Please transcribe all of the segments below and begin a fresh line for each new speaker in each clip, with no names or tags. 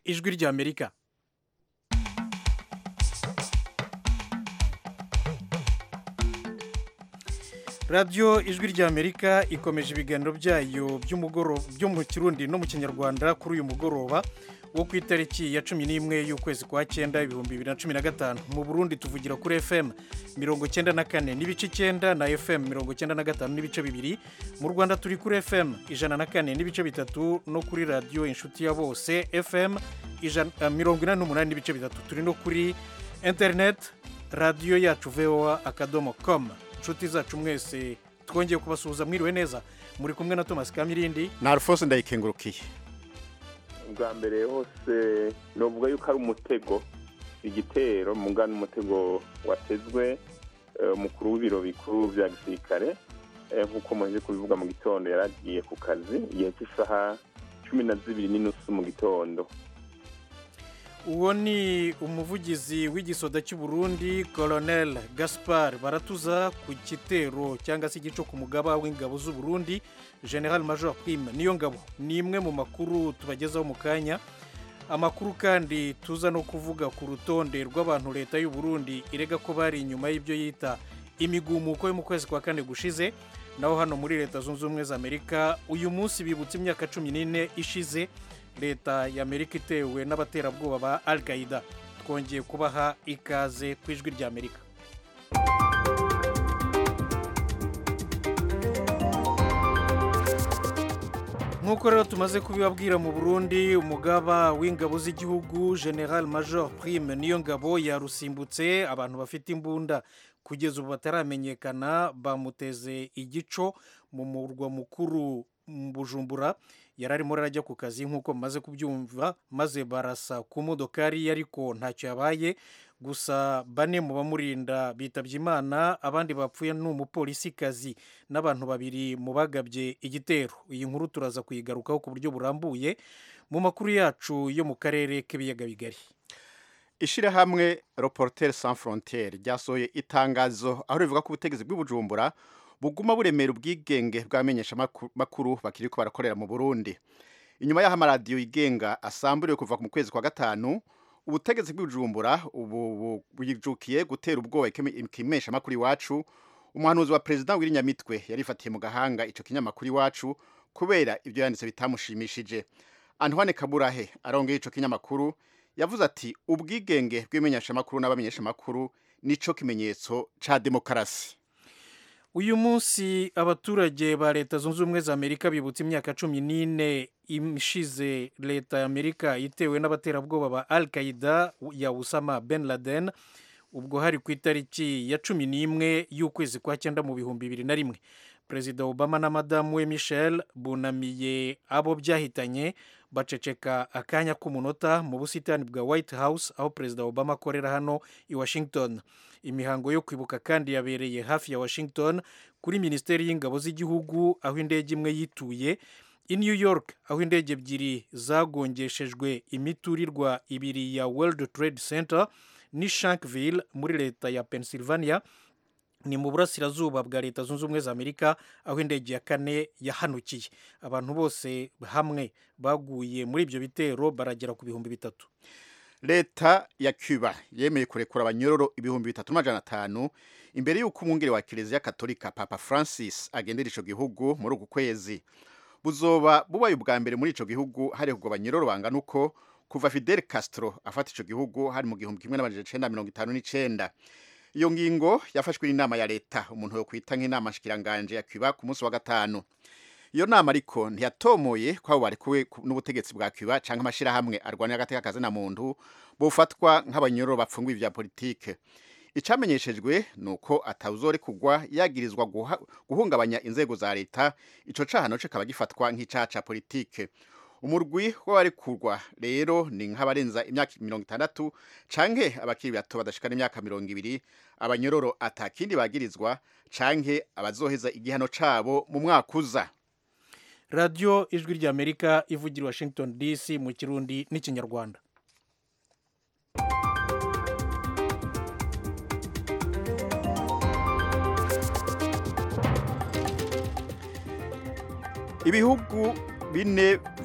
ijwi ry'amerika radiyo ijwi ry'amerika ikomeje ibiganiro byayo by'umugoroba byo mu kirundi no mu kinyarwanda kuri uyu mugoroba wo ku itariki ya cumi n'imwe y'ukwezi kwa cyenda ibihumbi bibiri na cumi na gatanu mu burundi tuvugira kuri fm mirongo cyenda na kane n'ibice icyenda na fm mirongo cyenda na gatanu n'ibice bibiri mu rwanda turi kuri fm ijana na kane n'ibice bitatu no kuri radiyo inshuti ya bose fm ijana- mirongo inani n'umunani n'ibice bitatu turi no kuri interineti radiyo yacu voa akadomo com inshuti zacu mwese twongeye kubasuhuza mwiriwe neza muri kumwe na thomas kamirindi
na alphonse ndayikengurukiye
bwa mbere hose novuga yuko ari umutego igitero muga n'umutego watezwe eh, umukuru w'ibiro bikuru bya gisirikare eh, nk'uko muheje kubivuga mu gitondo yaragiye ku kazi igihe cy'isaha cumi na zibiri n'inusu mu gitondo
uwo ni umuvugizi w'igisoda cy'u Burundi colonel gaspar baratuza ku gitero cyangwa se igico ku mugaba w'ingabo z'u Burundi general major prime niyo ngabo ni imwe mu makuru tubagezaho mu kanya amakuru kandi tuza no kuvuga ku rutonde rw'abantu leta y'u Burundi irega ko bari inyuma y'ibyo yita imigumuko yo mu kwezi kwa kane gushize naho hano muri leta zunze ubumwe za amerika uyu munsi bibutse imyaka cumi n'ine ishize leta y'amerika itewe n'abaterabwoba ba al qaida twongeye kubaha ikaze ku ijwi ry'amerika nk'uko rero tumaze kubibabwira mu burundi umugaba w'ingabo z'igihugu general major prime niyo ngabo yarusimbutse abantu bafite imbunda kugeza ubu bataramenyekana bamuteze igico mu murwa mukuru mu bujumbura yari arimo arajya ku kazi nk'uko mumaze kubyumva maze barasa ku modokari ye ariko ntacyo yabaye gusa bane mu bamurinda bitabye imana abandi bapfuye ni umupolisikazi n'abantu babiri mu bagabye igitero iyi nkuru turaza kuyigarukaho ku buryo burambuye mu makuru yacu yo mu karere k'ibiyaga bigari
ishyirahamwe reporter sans frontiere ryasohoye itangazo aho rivuga ko ubutegetsi bw'ubujumbura buguma buremera ubwigenge bw'abamenyeshamakuru bakiri ko barakorera mu burundi inyuma y'aho amaradiyo yigenga asamburiwe kuva mu kwezi kwa gatanu ubutegetsi bw'ubujumbura ubu buyijukiye gutera ubwoba ikimeshamakuru iwacu umuhanuzi wa perezida w'irinyamitwe yarifatiye mu gahanga icyo kinyamakuru iwacu kubera ibyo yanditse bitamushimishije antoine kaburahe arongeye icyo kinyamakuru yavuze ati ubwigenge bw'imenyeshamakuru n'abamenyeshamakuru nico kimenyetso ca demokarasi
uyu munsi abaturage ba leta zunze ubumwe za amerika bibutse imyaka cumi n'ine ishize leta ya amerika itewe n'abaterabwoba ba al qaida ya usama ben laden ubwo hari ku itariki ya cumi n'imwe y'ukwezi kwa cyenda mu bihumbi bibiri na rimwe perezida obama na madamu we michel bunamiye abo byahitanye baceceka akanya k'umunota mu busitani bwa white house aho perezida obama akorera hano i washington imihango yo kwibuka kandi yabereye hafi ya washington kuri minisiteri y'ingabo z'igihugu aho indege imwe yituye i new york aho indege ebyiri zagongeshejwe imiturirwa ibiri ya world trade center ni shankville muri leta ya pennsylvania ni mu burasirazuba bwa leta zunze ubumwe za amerika aho indege ya kane yahanukiye abantu bose hamwe baguye muri ibyo bitero baragera ku bihumbi bitatu
leta ya cuba yemeye kurekura abanyororo ibihumbi bitatu n'amajana atanu imbere y'uko umwungere wa kiliziya katolika papa francis agendera ico gihugu muri uku kwezi buzoba bubaye ubwa mbere muri ico gihugu harekugwa abanyororo bangana uko kuva fidel castro afata ico gihugu hari mu gihumbi kimwe n'amajana icenda mirongo itanu n'icenda iyo ngingo yafashwe n'inama ya leta umuntu yo kwita nk'inama nshikiranganje ya cuba ku munsi wa gatanu iyo nama ariko ntiyatomoye ko abo barekuwe n'ubutegetsi bwa cuba canke amashirahamwe arwanira agateka kazina muntu bofatwa nk'abanyororo bapfunguye vya politike icamenyeshejwe ni uko atawuzorekugwa yagirizwa guha- guhungabanya inzego za leta ico cahano kikaba gifatwa nk'icaha ca politike umurwi w'abarekurwa rero ni nk'abarenza imyaka mirongo itandatu canke abakiri bato badashikana imyaka mirongo ibiri abanyororo atakindi bagirizwa canke abazoheza igihano cabo mu mwaka uza
radiyo ijwi ry'amerika ivugira i washington dc mu kirundi n'ikinyarwanda
ibihugu bine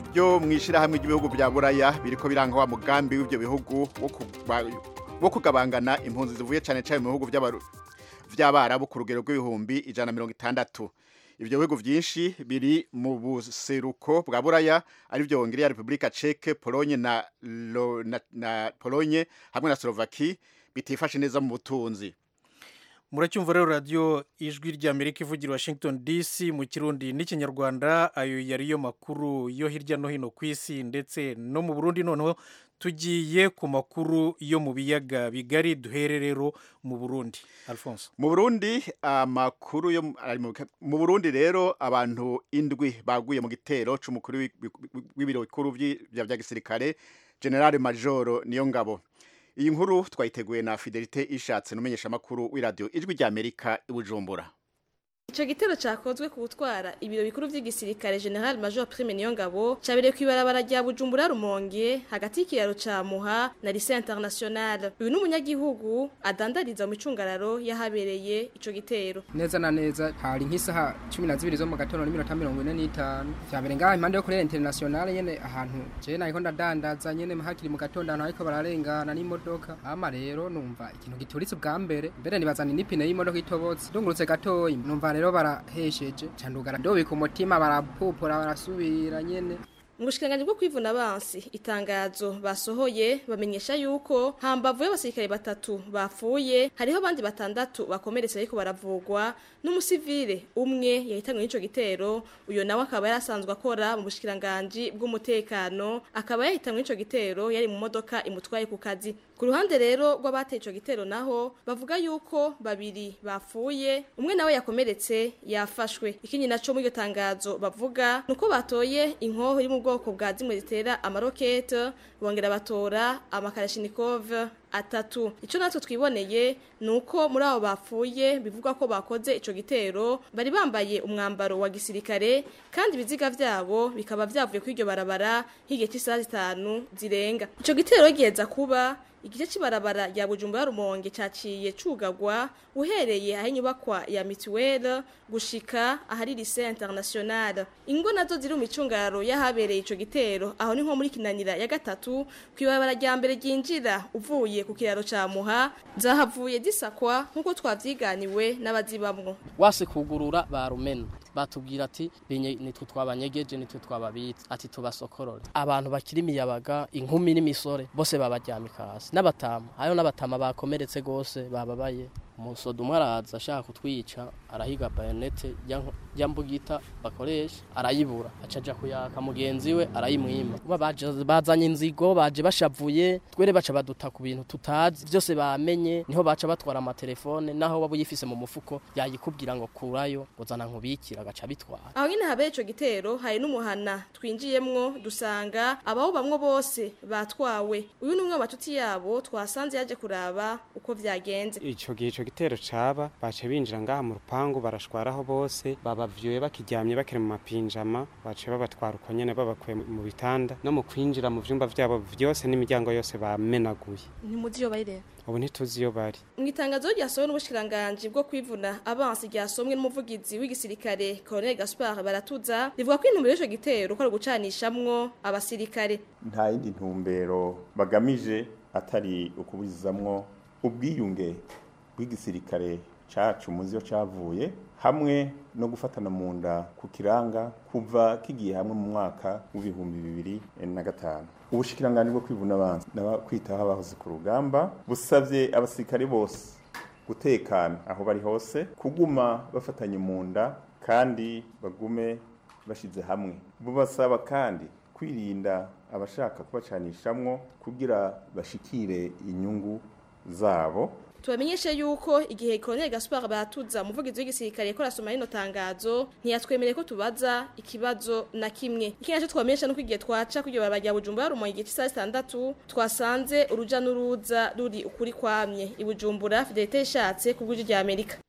byo mu ishyirahamwe ry'ibihugu bya buraya biriko biranga wa mugambi w'ibyo bihugu wo kuba- wo kugabangana impunzi zivuye cyane cyane mu bihugu by'abaru- by'abarabu ku rugero rw'ibihumbi ijana na mirongo itandatu ibyo bihugu byinshi biri mu buseruko bwa buraya ari byo hongiriya repubulika ceke polonye na, Lo- na, na polonye hamwe na slovaki bitifashe neza mu butunzi
muracyumva rero radiyo ijwi ry'amerika ivugira i washington dc mu kirundi n'ikinyarwanda ayo yariyo makuru yo hirya no hino ku isi ndetse no mu burundi noneho tugiye ku makuru yo mu biyaga bigari duhere rero mu burundi alphonse
mu burundi amakuru yo mu- ari mu mu burundi rero abantu indwi baguye mu gitero c'umukuru w'i- w'i- w'ibiro bikuru vyi- vya vya gisirikare general majoro niyo ngabo iyi nkuru twayiteguye na fidelite ishatse n'umumenyesha makuru w'iradiyo ijwi rya amerika i bujumbura
Ico gitero cakozwe ku gutwara ibiro bikuru vy'igisirikare General Major Prime Niyongabo cabereye kw'ibarabara rya Bujumbura Rumonge hagati y'ikiraro ca Muha na Lycée International. Uyu ni umunyagihugu adandariza mu micungararo yahabereye ico gitero.
neza na neza hari nk'isaha cumi na zibiri zo mu gatondo n'iminota mirongo ine n'itanu vyabere ngaha impande yo kurera internationale nyene ahantu jewe nariko ndadandaza nyene hakiri mu gatondo ahantu hariko bararengana n'imodoka ama rero numva ikintu gituritse ubwa mbere mbere nibazana n'ipine y'imodoka itobotse ndungurutse gatoyi numva rero barahesheje candugara ndobika umutima barapupura barasubira nyene
Mu bushikiranganji bwo kwivuna abansi itangazo basohoye bamenyesha yuko hambavu y'abasirikare batatu bapfuye hariho abandi batandatu bakomeretse ariko baravugwa n'umusivile umwe yahitanywe n'ico gitero uyo nawe akaba yarasanzwe akora mu bushikiranganji bw'umutekano akaba yahitanywe n'ico gitero yari mu modoka imutwaye ku kazi ku ruhande rero rw'abateye ico gitero naho bavuga yuko babiri bapfuye umwe nawe yakomeretse yafashwe ikindi naco muri iryo tangazo bavuga nuko batoye inkoho iri mu bwoko bwa zimwe zitera amarokete bongera batora amakarashinikov atatu ico natwe twiboneye nuko muri abo bapfuye bivugwa ko bakoze ico gitero bari bambaye umwambaro wa gisirikare kandi ibiziga vyabo bikaba vyavuye kuri iryo barabara h'igihe c'isaha zitanu zirenga ico gitero giheza kuba igice cy'ibarabara rya Bujumbura Rumonge caciye cugagwa uhereye aho inyubakwa ya mituwele gushika ahari lycée international ingo nazo ziri mu micungararo y'ahabereye ico gitero aho ni nko muri kinanira ya gatatu kw'ibarabara rya mbere ryinjira uvuye ku kiraro ca Muha zahavuye zisakwa nk'uko twavyiganiwe n'abazibamwo
wase kugurura barumena batubwira ati "Binye- nitwe twabanyegeje nitwe twababitse ati tubasokorore abantu bakiri imiyabaga inkumi n'imisore bose babaryamika hasi n'abatama hariho n'abatama bakomeretse gose bababaye umusoda umwe araza ashaka kutwica arahiga bayonete ya nko- ya mbugita bakoresha arayibura aca aja kuyaka mugenzi we arayimwima Kuba baje- bazanye inzigo baje bashavuye twere baca baduta ku bintu tutazi byose bamenye niho baca batwara amatelefone naho waba uyifise mu mufuko yayikubwira ngo kurayo ngo zana nkubikira agaca bitwara
aho nyine habera ico gitero hari n'umuhana twinjiyemwo dusanga abaho bamwe bose batwawe uyu ni umwe mu bacuti yabo twasanze yaje kuraba uko vyagenze
ico gihe ico gitero caba bace binjira ngaha mu rupangu barashwaraho bose babavyuye bakiryamye bakiri mu mapinjama bace babatwara uko nyene babakuye mu bitanda no mu kwinjira mu vyumba vyabo vyose n'imiryango yose bamenaguye
ntimuzi iyo bari rero
ubu ntituzi iyo bari
mu itangazo ryasohowe n'ubushikiranganji bwo kwivuna abansi ryasomwe n'umuvugizi w'igisirikare Colonel Gaspard Baratuza rivuga ko intumbero y'ico gitero ko ari ugucanishamwo abasirikare
nta yindi ntumbero bagamije atari ukubuzizamwo ubwiyunge bw'igisirikare cacu muzi yo cavuye hamwe no gufatana mu nda ku kiranga kuva kigiye hamwe mu mwaka w'ibihumbi bibiri na gatanu ubushikiranganji bwo kwivuna abansi n'abakwitaho abahoze ku rugamba busavye abasirikare bose gutekana aho bari hose kuguma bafatanye mu nda kandi bagume bashize hamwe bubasaba kandi kwirinda abashaka kubacanishamwo kugira bashikire inyungu zabo
tubamenyeshe yuko igihe Colonel Gaspard Baratuza umuvugizi w'igisirikare ko rasoma rino tangazo ntiyatwemereye ko tubaza ikibazo na kimwe ikindi naco twamenyesha nuko igihe twaca kuri iryo barabara rya Bujumbura rumonge igihe cy'isaha zitandatu twasanze uruja n'uruza ruri ukuri kwamye i Bujumbura Fidelite ishatse ku bw'ijwi rya Amerika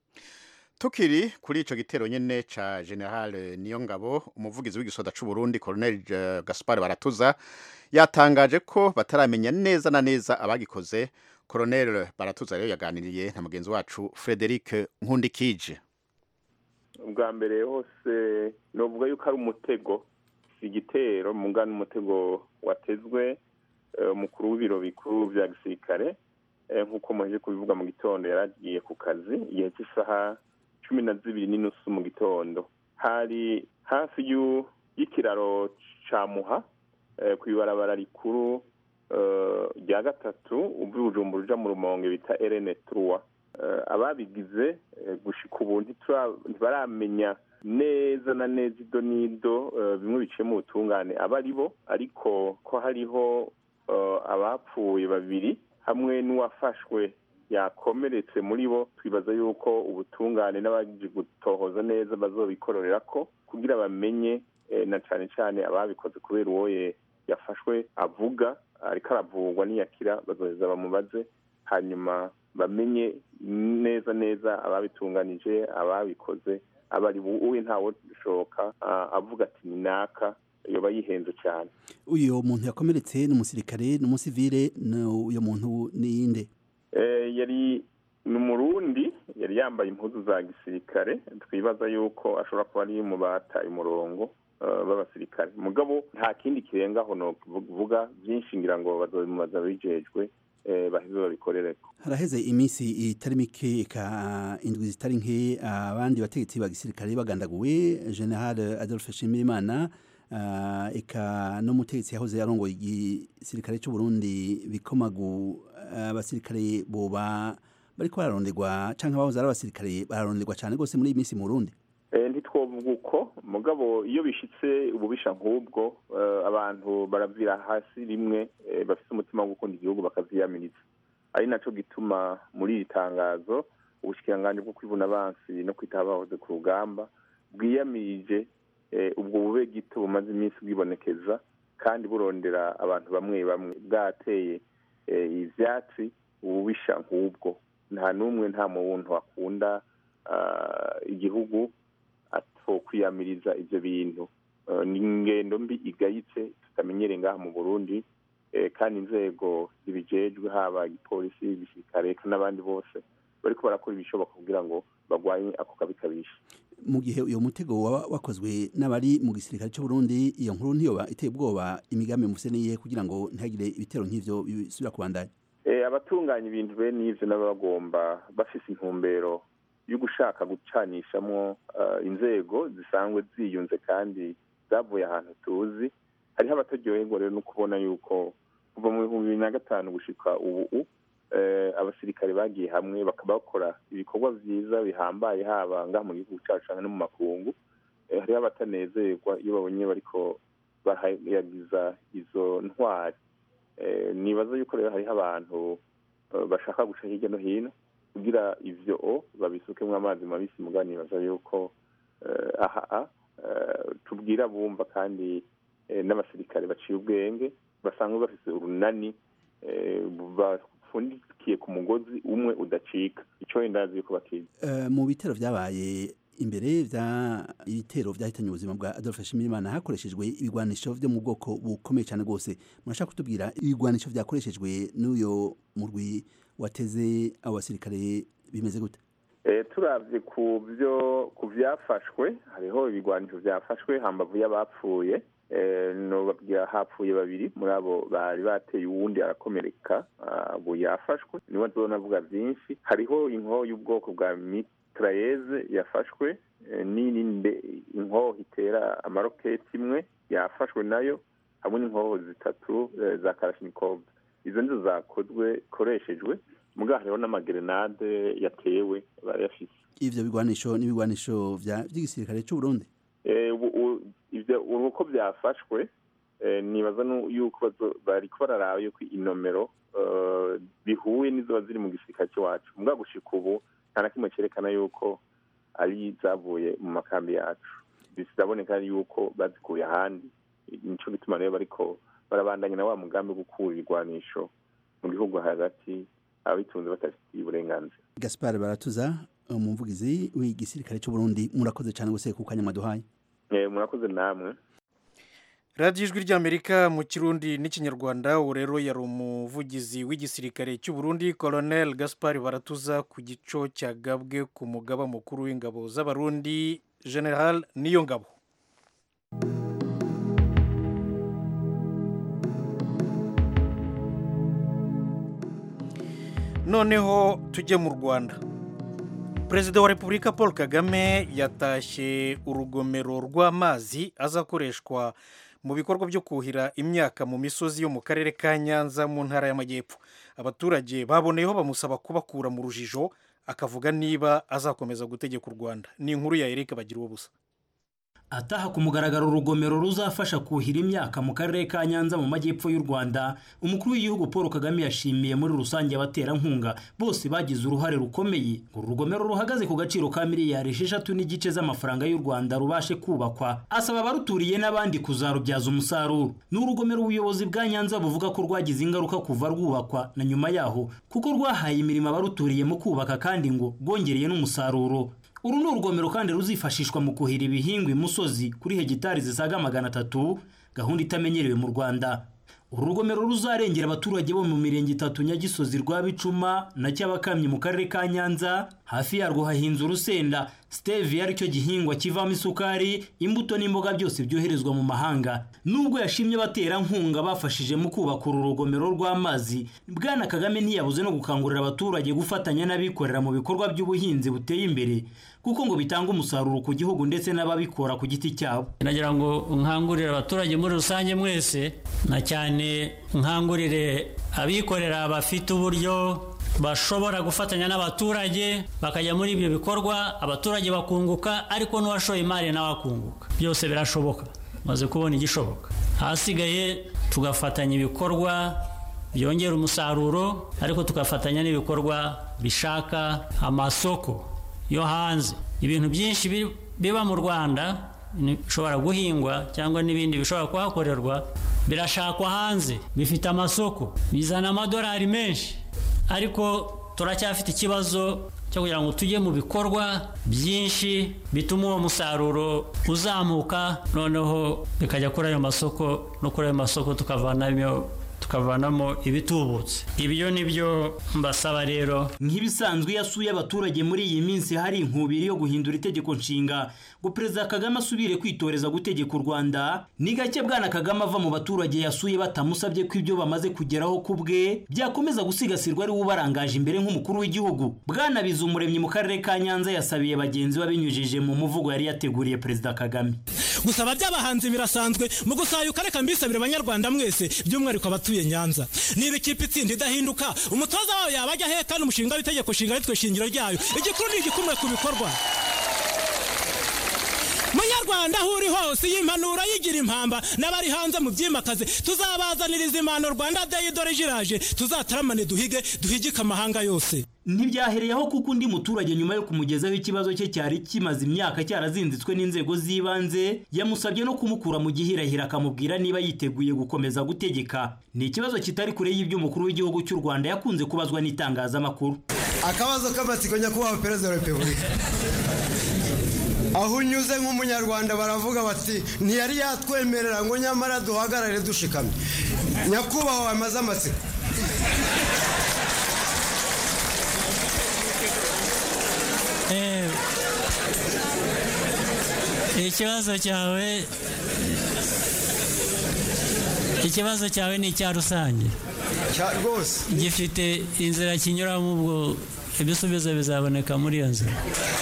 tukiri kuri ico gitero nyene ca General Niyongabo umuvugizi w'igisoda c'u Burundi Colonel eh, Gaspar Baratuza yatangaje ko bataramenya neza na neza abagikoze Colonel Baratuza rero yaganiriye na mugenzi wacu Frederic Nkundikije
ubwa mbere hose novuga yuko ari umutego si igitero muga n'umutego watezwe eh, umukuru w'ibiro bikuru vya gisirikare eh, nk'uko muheje kubivuga mu gitondo yaragiye ku kazi igihe cy'isaha cumi na zibiri n'inusu mu gitondo hari hafi y'u- y'ikiraro ca muha eh, kw'ibarabara rikuru eh, rya gatatu uva i bujumbura uja mu rumonge bita rn trois Eh, ababigize eh, gushika ubu ntitura- ntibaramenya neza na neza ido n'ido eh, bimwe biciye mu butungane aba ari bo ariko ko hariho eh, abapfuye babiri hamwe n'uwafashwe yakomeretse muri bo twibaza yuko ubutungane n'abaje gutohoza neza bazobikororera ko kugira bamenye eh, na cane cane ababikoze kubera uwo ye- yafashwe avuga ariko aravurwa niyakira bazoheza bamubaze hanyuma bamenye neza neza ababitunganije ababikoze abari uwe ntawe ushoka avuga ati ni naka yoba yihenze cyane
uyu muntu yakomeretse ni umusirikare ni umusivile ni uyu muntu ni inde
Eh, yari ni umurundi yari yambaye impuzu za gisirikare twibaza yuko ashobora kuba ari mu bataye umurongo eh, b'abasirikare mugabo nta kindi kirengaho no kuvuga byinshi ngira ngo bazobimubaza bijejwe eh, baheze babikorereko
haraheze iminsi itari mike eka indwi zitari nke abandi bategetsi ba gisirikare bagandaguwe general adolphe nshimirimana ah, eka n'umutegetsi yahoze arongoye igisirikare cy'u Burundi bikomagu abasirikare boba bariko bararonderwa canke abahoze ari abasirikare bararonderwa cane gose muri iyi minsi mu Burundi
Eh, ntitwovuga uko mugabo iyo bishitse ububisha nk'ubwo eh, abantu baravira hasi rimwe eh, bafite umutima wo gukunda igihugu bakavyiyamiriza ari naco gituma muri iri tangazo ubushikiranganji bwo kwivuna abansi no kwitaho abahoze ku rugamba bwiyamirije eh, ubwo bube gito bumaze iminsi bwibonekeza kandi burondera abantu bamwe bamwe bwateye eh, ivyatsi ububisha nk'ubwo nta n'umwe nta muntu akunda ah, igihugu atokwiyamiriza ivyo bintu Eh, ni ingendo mbi igayitse tutamenyereye ngaha mu burundi eh, kandi inzego zibijejwe haba igipolisi igisirikare eka n'abandi bose bariko barakora ibishoboka kugira ngo bagwanye ako kabi kabisha
mu gihe uyo mutego waba wakozwe n'abari mu gisirikare cy'u Burundi iyo nkuru ntiyoba iteye ubwoba imigambi mufise niye kugira ngo ntihagire ibitero nk'ivyo bisubira kubandanya
Eh, abatunganya ibintu bene ivyo nabo bagomba bafise intumbero yo gushaka gucanishamwo eh, inzego zisanzwe ziyunze kandi zavuye ahantu tuzi hariho abataryoherwa rero no kubona yuko kuva mu bihumbi bibiri na gatanu gushika ubu eh, abasirikare bagiye hamwe bakaba bakora ibikorwa vyiza bihambaye haba ngaha mu gihugu cacu canke no mu makungu Eh, hariho abatanezerwa iyo babonye bariko barayagiza izo ntwari Eh, nibaza yuko rero hariho abantu eh, bashaka guca hirya no hino kugira ivyo o babisukemwo amazi mabisi muga nibaza yuko eh, aha eh, tubwira bumva kandi eh, n'abasirikare baciye ubwenge basanzwe bafise urunani eh, bafundikiye ku mugozi umwe udacika ico ndazi yuko bakizi
Eh, mu bitero vyabaye imbere vya ibitero vyahitanye ubuzima bwa Adolphe Nshimirimana hakoreshejwe ibigwanisho vyo mu bwoko bukomeye cyane gose murashaka kutubwira ibigwanisho vyakoreshejwe n'uyo murwi wateze abo basirikare bimeze gute
Eh, turavye ku byo ku vyafashwe hariho ibigwanisho vyafashwe hambavu y'abapfuye eh, nobabwira hapfuye babiri muri abo bari bateye uwundi arakomereka ah, ubu yafashwe niwe azonavuga vyinshi hariho inkoho y'ubwoko bwa mitrayeze yafashwe eh, n'iyindi inkoho itera amaroketi imwe yafashwe nayo hamwe n'inkoho zitatu eh, za karashinikov izo nizo zakozwe koreshejwe muga hariho n'amagerenade yatewe barayafise
ivyo bigwanisho n'ibigwanisho vya vy'igisirikare cy'u Burundi
Eh, ubu- u- ivyo ubu uko byafashwe eh, nibaza nu- yuko bazo- bariko bararaba yuko inomero eh, bihuye n'izoba ziri mu gisirikare c'iwacu muga gushika ubu nta na kimwe cerekana yuko ari zavuye mu makambi yacu bizaboneka yuko bazikuye ahandi nico gituma rero bariko barabandanya na wa mugambi wo gukura ibigwanisho mu gihugu hagati ababitunze batafitiye uburenganzira
Gaspard Baratuza umuvugizi w'igisirikare cy'u Burundi murakoze cyane gose ku kanya mwaduhaye
Eh, murakoze namwe
radiyo ijwi ry'amerika mu kirundi n'ikinyarwanda ubu rero yari umuvugizi w'igisirikare cy'u Burundi colonel gaspar baratuza ku gico cyagabwe ku mugaba mukuru w'ingabo z'abarundi general niyo ngabo noneho tujye mu rwanda perezida wa repubulika paul kagame yatashye urugomero rw'amazi azakoreshwa mu bikorwa byo kuhira imyaka mu misozi yo mu karere ka nyanza mu ntara y'amajyepfo abaturage baboneyeho bamusaba kubakura mu rujijo akavuga niba azakomeza gutegeka u rwanda ni inkuru ya erike bagira ubusa
ataha ku mugaragaro urugomero ruzafasha kuhira imyaka mu karere ka nyanza mu majyepfo y'u rwanda umukuru w'igihugu paul kagame yashimiye muri rusange abaterankunga bose bagize uruhare rukomeye ngo uru rugomero ruhagaze ku gaciro ka miliyari esheshatu n'igice z'amafaranga y'u rwanda rubashe kubakwa asaba abaruturiye n'abandi kuzarubyaza umusaruro ni urugomero ubuyobozi bwa nyanza buvuga ko rwagize ingaruka kuva rwubakwa na nyuma yaho kuko rwahaye imirimo abaruturiye mu kubaka kandi ngo rwongereye n'umusaruro uru ni urugomero kandi ruzifashishwa mu kuhira ibihingwa imusozi kuri hegitari zisaga magana atatu gahunda itamenyerewe mu rwanda uru rugomero ruzarengera abaturage bo mu mirenge itatu nyagisozi rwa bicuma na cyabakamyi mu karere ka nyanza hafi yarwo hahinze urusenda stevia aricyo gihingwa kivamo isukari imbuto n'imboga byose byoherezwa mu mahanga nubwo yashimye abaterankunga bafashije mu kubaka uru rugomero rw'amazi bwana kagame ntiyabuze no gukangurira abaturage gufatanya n'abikorera mu bikorwa by'ubuhinzi buteye imbere kuko ngo bitanga umusaruro ku gihugu ndetse n'ababikora ku giti cyabo
nagira ngo nkangurire abaturage muri rusange mwese na cyane nkangurire abikorera bafite uburyo bashobora gufatanya n'abaturage bakajya muri ibyo bikorwa abaturage bakunguka ariko n'uwashoye imari nawe akunguka byose birashoboka maze kubona igishoboka ahasigaye tugafatanya ibikorwa byongera umusaruro ariko tugafatanya n'ibikorwa bishaka amasoko yo hanze ibintu byinshi biba mu rwanda bishobora guhingwa cyangwa n'ibindi bishobora kuhakorerwa birashakwa hanze bifite amasoko bizana amadolari menshi ariko turacyafite ikibazo cyo kugira ngo tujye mu bikorwa byinshi bituma uwo musaruro uzamuka noneho bikajya kuri ayo masoko no kuri ayo masoko tukavanamo tukavanamo ibitubutse ibyo ni byo mbasaba rero
nk'ibisanzwe iyo asuye abaturage muri iyi minsi hari inkubiri yo guhindura itegeko nshinga ngo perezida kagame asubire kwitoreza gutegeka u rwanda ni gake bwana kagame ava mu baturage yasuye batamusabye ko ibyo bamaze kugeraho ku bwe byakomeza gusigasirwa ari we ubarangaje imbere nk'umukuru w'igihugu bwana umuremyi mu karere ka nyanza yasabiye bagenzi be abinyujije mu muvugo yari yateguriye perezida kagame
gusaba by'abahanzi birasanzwe mu gusayuka reka mbisabire abanyarwanda mwese by'umwihariko abatuye nyanza niba ikipe itsinda idahinduka umutoza wayo yaba ajya he kandi umushinga w'itegeko nshinga aritwe shingiro ryayo igikuru ni igikumwe ku bikorwa munyarwanda aho uri hose iyi mpanuro yigira impamba n'abari hanze mu byimakaze tuzabazaniriza impano rwanda deyi dore jiraje tuzataramane duhige duhigike amahanga yose
ntibyahereyeho kuko undi muturage nyuma yo kumugezaho ikibazo cye cyari kimaze imyaka cyarazinzitswe n'inzego z'ibanze yamusabye no kumukura mu gihirahiro akamubwira niba yiteguye gukomeza gutegeka ni ikibazo kitari kure y'iby'umukuru w'igihugu cy'u rwanda yakunze kubazwa n'itangazamakuru
akabazo k'amatsiko nyakubahwa perezida wa repubulika aho unyuze nk'umunyarwanda baravuga bati ntiyari yatwemerera ngo nyamara duhagarare dushikamye nyakubahwa wamaze amatsiko
ikibazo cyawe ikibazo cyawe ni icya rusange
rwose
gifite inzira kinyuramo ubwo ibisubizo bizaboneka muri iyo nzira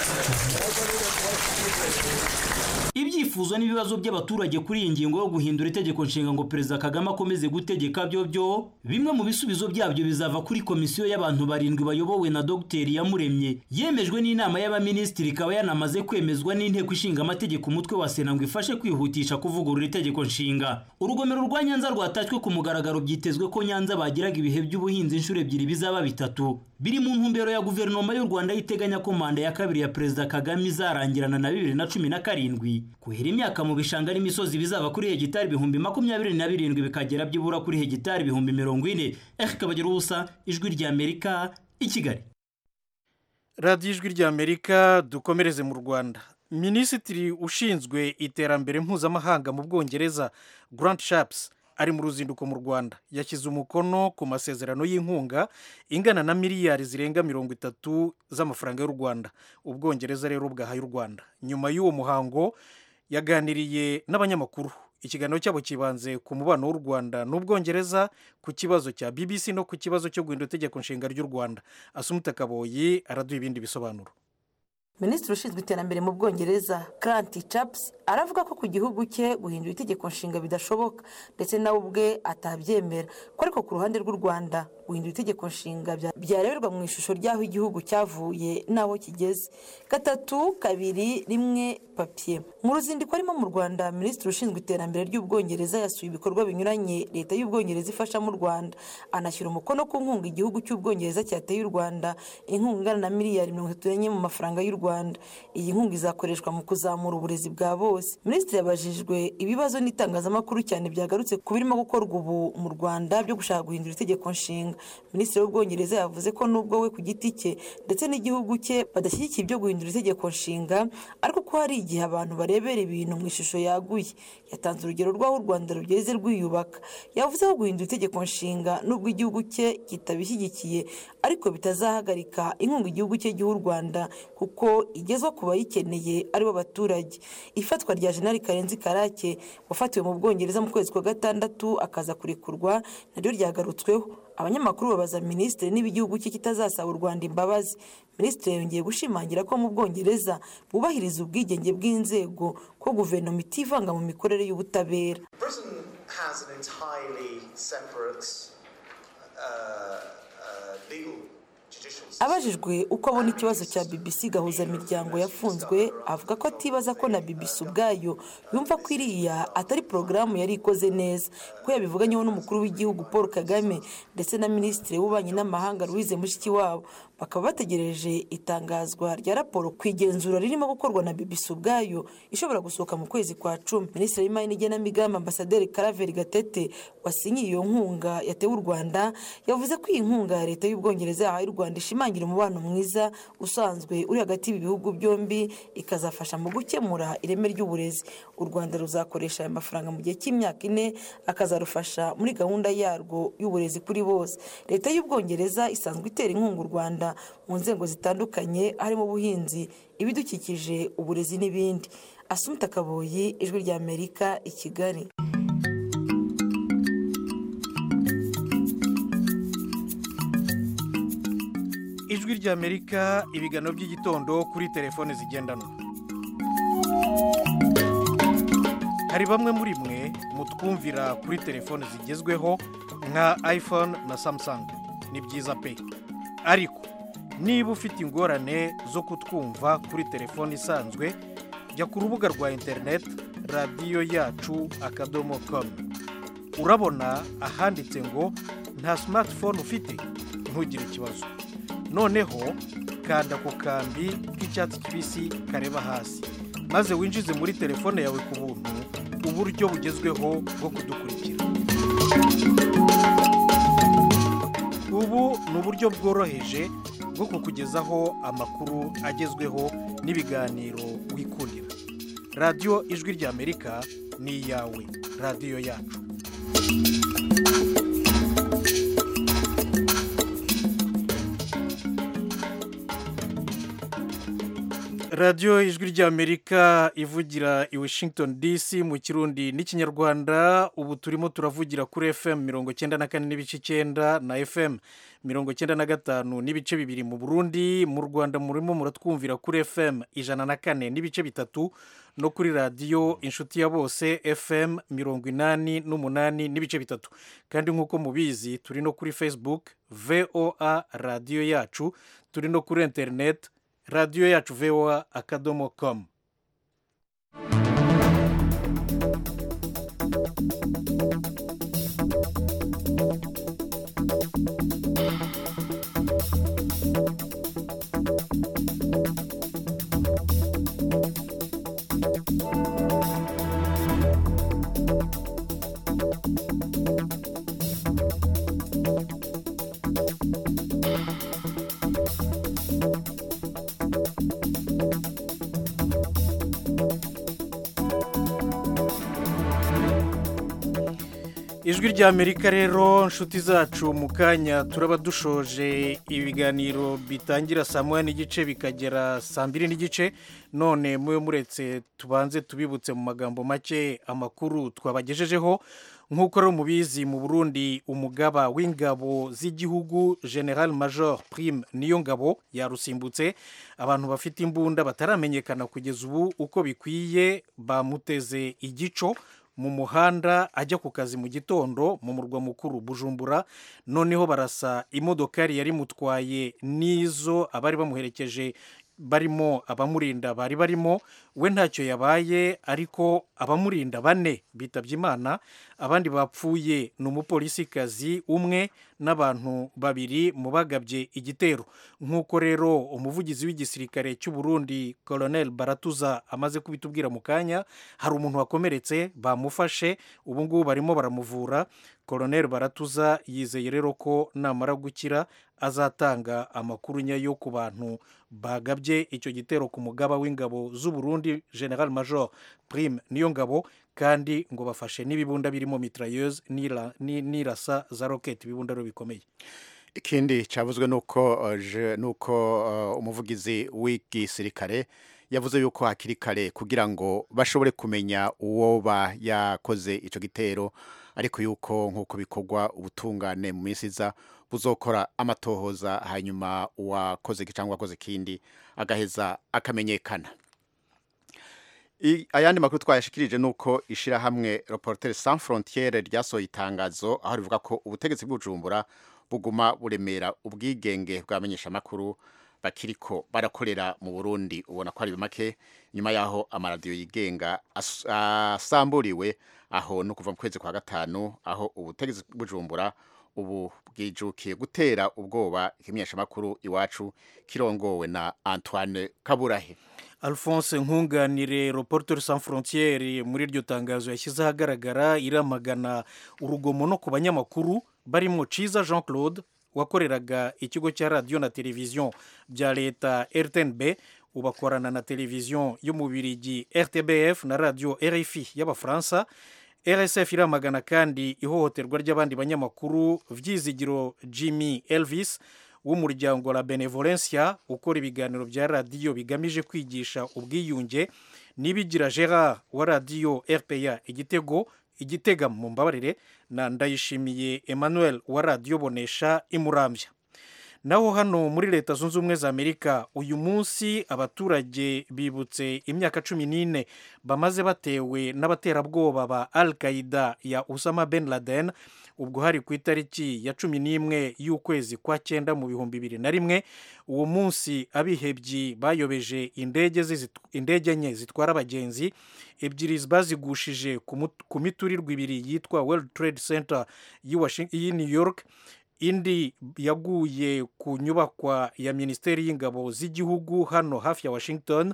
ibyifuzo n'ibibazo by'abaturage kuri iyi ngingo yo guhindura itegeko nshinga ngo perezida kagame akomeze gutegeka byo byo bimwe mu bisubizo byabyo bizava kuri komisiyo y'abantu barindwi bayobowe na dogiteri yamuremye yemejwe n'inama y'abaminisitiri ikaba yanamaze kwemezwa n'inteko ishinga amategeko umutwe wa sena ngo ifashe kwihutisha kuvugurura itegeko nshinga urugomero rwa nyanza rwatashywe ku mugaragaro byitezwe ko nyanza bagiraga ibihe by'ubuhinzi inshuro ebyiri bizaba bitatu biri mu ntumbero ya guverinoma y'u rwanda yiteganya ko manda ya kabiri ya perezida kagame izarangirana na bibiri na cumi na karindwi kuhira imyaka mu bishanga n'imisozi bizava kuri hegitari ibihumbi makumyabiri na birindwi bikagera byibura kuri hegitari ibihumbi mirongo ine eri kabagira ubusa ijwi ry'amerika i kigali
radiyo ijwi ry'amerika dukomereze mu rwanda minisitiri ushinzwe iterambere mpuzamahanga mu bwongereza grant shaps ari mu ruzinduko mu rwanda yashyize umukono ku masezerano y'inkunga ingana na miliyari zirenga mirongo itatu z'amafaranga y'u rwanda ubwongereza rero bwahaye u rwanda nyuma y'uwo muhango yaganiriye n'abanyamakuru ikiganiro cyabo kibanze ku mubano w'u rwanda n'ubwongereza ku kibazo cya bbc no ku kibazo cyo guhindura itegeko nshinga ry'u rwanda asumuta kaboyi araduha ibindi bisobanuro
minisitiri ushinzwe iterambere mu bwongereza Grant Chaps aravuga ko ku gihugu cye guhindura itegeko nshinga bidashoboka ndetse nawe ubwe atabyemera ko ariko ku ruhande rw'u rwanda guhindura itegeko nshinga byareberwa mu ishusho ry'aho igihugu cyavuye n'aho kigeze gatatu kabiri rimwe papiye mu ruzinduko arimo mu rwanda minisitiri ushinzwe iterambere ry'ubwongereza yasuye ibikorwa binyuranye leta y'ubwongereza ifasha mu rwanda anashyira umukono ku nkunga igihugu cy'ubwongereza cyateye u rwanda inkunga ingana na miliyari mirongo itatu n'enye mu mafaranga y'u rwanda iyi nkunga izakoreshwa mu kuzamura uburezi bwa bose minisitiri yabajijwe ibibazo n'itangazamakuru cyane byagarutse ku birimo gukorwa ubu mu rwanda byo gushaka guhindura itegeko nshinga minisitiri w'ubwongereza yavuze ko nubwo we ku giti cye ndetse n'igihugu cye badashyigikiye ibyo guhindura itegeko nshinga ariko ko hari igihe abantu barebera ibintu mu ishusho yaguye yatanze urugero rw'aho u rwanda rugeze rwiyubaka yavuze ko guhindura itegeko nshinga nubwo igihugu cye kitabishyigikiye ariko bitazahagarika inkunga igihugu cye giha u rwanda kuko igezwa ku bayikeneye aribo baturage ifatwa rya jenali karenzi karake wafatiwe mu bwongereza mu kwezi kwa gatandatu akaza kurekurwa naryo ryagarutsweho abanyamakuru babaza minisitiri niba igihugu cye kitazasaba u rwanda imbabazi minisitiri yongeye gushimangira ko mu bwongereza bubahiriza ubwigenge bw'inzego ko guverinoma itivanga mu mikorere y'ubutabera abajijwe uko abona ikibazo cya bbc gahuzamiryango yafunzwe avuga ko atibaza ko na bbc ubwayo yumva ko iriya atari porogaramu yari ikoze neza ko yabivuganyeho n'umukuru w'igihugu paul kagame ndetse na minisitiri w'ububanyi n'amahanga louise mushikiwabo bakaba bategereje itangazwa rya raporo ku igenzura ririmo gukorwa na bbc ubwayo ishobora gusohoka mu kwezi kwa cumi minisitiri w'imari n'igenamigambi ambasaderi karaveri gatete wasinyiye iyo nkunga yatewe u rwanda yavuze ko iyi nkunga ya leta y'ubwongereza yahaye u rwanda ishimangira umubano mwiza usanzwe uri hagati y'ibi bihugu byombi ikazafasha mu gukemura ireme ry'uburezi u rwanda ruzakoresha aya mafaranga mu gihe cy'imyaka ine akazarufasha muri gahunda yarwo y'uburezi kuri bose leta y'ubwongereza isanzwe itera inkunga u rwanda mu nzego zitandukanye harimo ubuhinzi ibidukikije uburezi n'ibindi asumita kaboyi ijwi ry'amerika i kigali
ijwi ry'amerika ibiganiro by'igitondo kuri telefone zigendanwa hari bamwe muri mwe mutwumvira kuri telefone zigezweho nka iphone na samsung ni byiza pe ariko niba ufite ingorane zo kutwumva kuri telefone isanzwe jya ku rubuga rwa interineti radiyo yacu akadomo komu urabona ahanditse ngo nta simatifone ufite ntugire ikibazo noneho kanda ku kambi k'icyatsi kibisi kareba hasi maze winjize muri telefone yawe ku buntu uburyo bugezweho bwo kudukurikira ubu ni uburyo bworoheje bwo kukugezaho amakuru agezweho n'ibiganiro wikundira radiyo ijwi ry'amerika ni iyawe radiyo yacu radiyo ijwi ry'amerika ivugira i washington dc mu kirundi n'ikinyarwanda ubu turimo turavugira kuri fm mirongo icyenda na kane n'ibice icyenda na fm mirongo icyenda na gatanu n'ibice bibiri mu burundi mu rwanda murimo muratwumvira kuri fm ijana na kane n'ibice bitatu no kuri radiyo inshuti ya bose fm mirongo inani n'umunani n'ibice bitatu kandi nk'uko mubizi turi no kuri facebook voa radiyo yacu turi no kuri interineti radiyo yacu voa akadomo komu ijwi ry'amerika rero inshuti zacu mu kanya turaba dushoje ibiganiro bitangira saa moya n'igice bikagera saa mbiri n'igice none mube muretse tubanze tubibutse mu magambo make amakuru twabagejejeho nk'uko rero mubizi mu burundi umugaba w'ingabo z'igihugu general major prime niyo ngabo yarusimbutse abantu bafite imbunda bataramenyekana kugeza ubu uko bikwiye bamuteze igico mu muhanda ajya ku kazi mu gitondo mu murwa mukuru bujumbura noneho barasa imodokari yari mutwaye n'izo abari bamuherekeje barimo abamurinda bari barimo we ntacyo yabaye ariko abamurinda bane bitabye imana abandi bapfuye ni umupolisikazi umwe n'abantu babiri mu bagabye igitero nk'uko rero umuvugizi w'igisirikare cy'u Burundi colonel baratuza amaze kubitubwira mu kanya hari umuntu wakomeretse bamufashe ubu ngubu barimo baramuvura colonel baratuza yizeye rero ko namara gukira azatanga amakuru nyayo ku bantu bagabye icyo gitero ku mugaba w'ingabo z'u Burundi general major prime niyo ngabo kandi ngo bafashe n'ibibunda birimo mitrailleuse n'irasa za roketi ibibunda rero bikomeye
ikindi cyavuzwe nuko nuko umuvugizi w'igisirikare yavuze yuko hakiri kare kugira ngo bashobore kumenya uwo ba yakoze icyo gitero ariko yuko nk'uko bikorwa ubutungane mu minsi iza buzokora amatohoza hanyuma uwakoze cyangwa uwakoze ikindi agaheza akamenyekana ayandi makuru twayashikirije ni uko ishyirahamwe reporter sans frontiere ryasohoye itangazo aho rivuga ko ubutegetsi bw'ubujumbura buguma buremera ubwigenge bw'abamenyeshamakuru bakiriko barakorera mu burundi ubona ko ari make nyuma y'aho amaradiyo yigenga asamburiwe aho no kuva mu kwezi kwa gatanu aho ubutegetsi bw'ubujumbura ubu bwijukiye gutera ubwoba ikimenyeshamakuru iwacu kirongowe na antoine kaburahe
alphonse nkunganire reporter sans frontiere muri iryo tangazo yashyize ahagaragara iramagana urugomo no ku banyamakuru barimo ciza jean claude wakoreraga ikigo cya radiyo na televiziyo bya leta rtnb ubakorana na televiziyo y'umubirigi rtbf na radiyo rfi y'abafaransa rsf iramagana kandi ihohoterwa ry'abandi banyamakuru vyizigiro jimmy elvis w'umuryango la benevolencia ukora ibiganiro bya radiyo bigamije kwigisha ubwiyunge nibigira gerard wa radiyo rpa igitego igitega mu mbabarire na ndayishimiye emmanuel wa radiyo bonesha imurambya naho hano muri leta zunze ubumwe za amerika uyu munsi abaturage bibutse imyaka cumi n'ine bamaze batewe n'abaterabwoba ba al qaida ya usama ben laden ubwo hari ku itariki ya cumi n'imwe y'ukwezi kwa cyenda mu bihumbi bibiri na rimwe uwo munsi abihebyi bayobeje indege indege enye zitwara abagenzi ebyiri bazigushije ku miturirwa ibiri yitwa world trade center y'i new york indi yaguye ku nyubakwa ya minisiteri y'ingabo z'igihugu hano hafi ya washington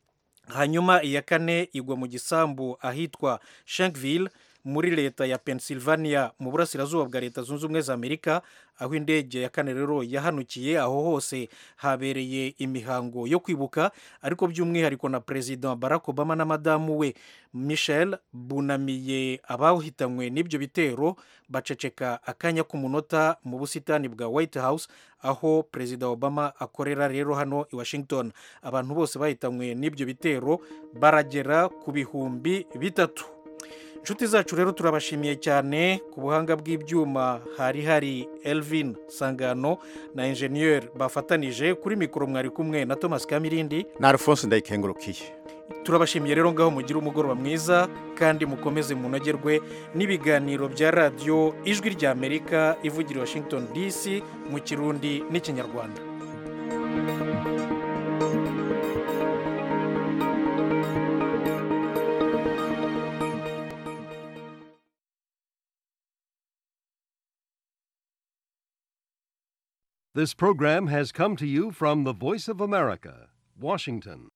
hanyuma iya kane igwa mu gisambu ahitwa shankville muri leta ya pennsylvania mu burasirazuba bwa leta zunze ubumwe za amerika aho indege ya kane rero yahanukiye aho hose habereye imihango yo kwibuka ariko by'umwihariko na perezida barack obama na madamu we michel bunamiye abahitanywe n'ibyo bitero baceceka akanya k'umunota mu busitani bwa white house aho perezida obama akorera rero hano i washington abantu bose bahitanywe n'ibyo bitero baragera ku bihumbi bitatu inshuti zacu rero turabashimiye cyane ku buhanga bw'ibyuma hari hari elvin sangano na enjeniyeri bafatanije kuri mikoro mwari kumwe na thomas kamirindi
na alphonse ndayikengurukiye
turabashimiye rero ngaho mugire umugoroba mwiza kandi mukomeze munogerwe n'ibiganiro bya radiyo ijwi ry'amerika ivugira washington dc mu kirundi n'ikinyarwanda
This program has come to you from the Voice of America, Washington.